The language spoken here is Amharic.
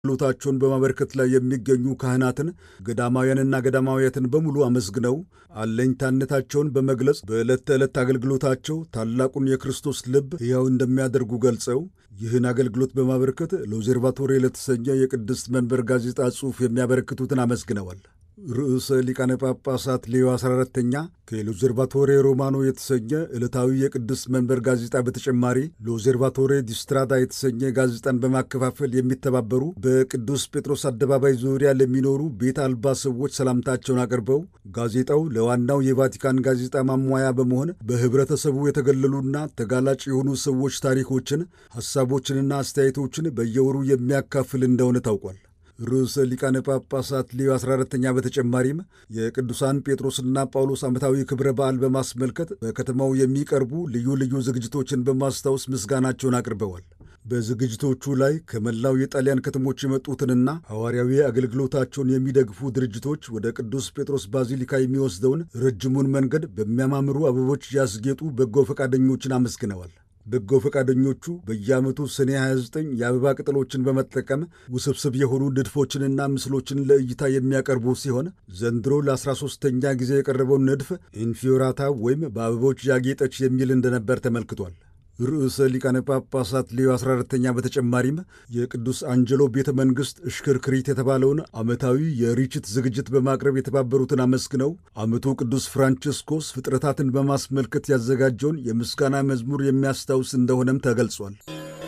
አገልግሎታቸውን በማበርከት ላይ የሚገኙ ካህናትን፣ ገዳማውያንና ገዳማውያትን በሙሉ አመስግነው አለኝታነታቸውን በመግለጽ በዕለት ተዕለት አገልግሎታቸው ታላቁን የክርስቶስ ልብ ሕያው እንደሚያደርጉ ገልጸው ይህን አገልግሎት በማበርከት ሎዘርቫቶሪ ለተሰኘ የቅድስት መንበር ጋዜጣ ጽሑፍ የሚያበረክቱትን አመስግነዋል። ርዕሰ ሊቃነ ጳጳሳት ሌዮ 14ተኛ ከሎዘርቫቶሬ ሮማኖ የተሰኘ ዕለታዊ የቅድስት መንበር ጋዜጣ በተጨማሪ ሎዘርቫቶሬ ዲስትራዳ የተሰኘ ጋዜጣን በማከፋፈል የሚተባበሩ በቅዱስ ጴጥሮስ አደባባይ ዙሪያ ለሚኖሩ ቤት አልባ ሰዎች ሰላምታቸውን አቅርበው ጋዜጣው ለዋናው የቫቲካን ጋዜጣ ማሟያ በመሆን በኅብረተሰቡ የተገለሉና ተጋላጭ የሆኑ ሰዎች ታሪኮችን፣ ሐሳቦችንና አስተያየቶችን በየወሩ የሚያካፍል እንደሆነ ታውቋል። ርዕሰ ሊቃነ ጳጳሳት ሌዮ 14ተኛ በተጨማሪም የቅዱሳን ጴጥሮስና ጳውሎስ ዓመታዊ ክብረ በዓል በማስመልከት በከተማው የሚቀርቡ ልዩ ልዩ ዝግጅቶችን በማስታወስ ምስጋናቸውን አቅርበዋል። በዝግጅቶቹ ላይ ከመላው የጣሊያን ከተሞች የመጡትንና ሐዋርያዊ አገልግሎታቸውን የሚደግፉ ድርጅቶች ወደ ቅዱስ ጴጥሮስ ባዚሊካ የሚወስደውን ረጅሙን መንገድ በሚያማምሩ አበቦች ያስጌጡ በጎ ፈቃደኞችን አመስግነዋል። በጎ ፈቃደኞቹ በየዓመቱ ሰኔ 29 የአበባ ቅጠሎችን በመጠቀም ውስብስብ የሆኑ ንድፎችንና ምስሎችን ለእይታ የሚያቀርቡ ሲሆን ዘንድሮ ለ13ተኛ ጊዜ የቀረበውን ንድፍ ኢንፊዮራታ ወይም በአበቦች ያጌጠች የሚል እንደነበር ተመልክቷል። ርዕሰ ሊቃነ ጳጳሳት ሌዮ 14ተኛ በተጨማሪም የቅዱስ አንጀሎ ቤተ መንግሥት እሽክርክሪት የተባለውን ዓመታዊ የርችት ዝግጅት በማቅረብ የተባበሩትን አመስግነው ዓመቱ ቅዱስ ፍራንቺስኮስ ፍጥረታትን በማስመልከት ያዘጋጀውን የምስጋና መዝሙር የሚያስታውስ እንደሆነም ተገልጿል።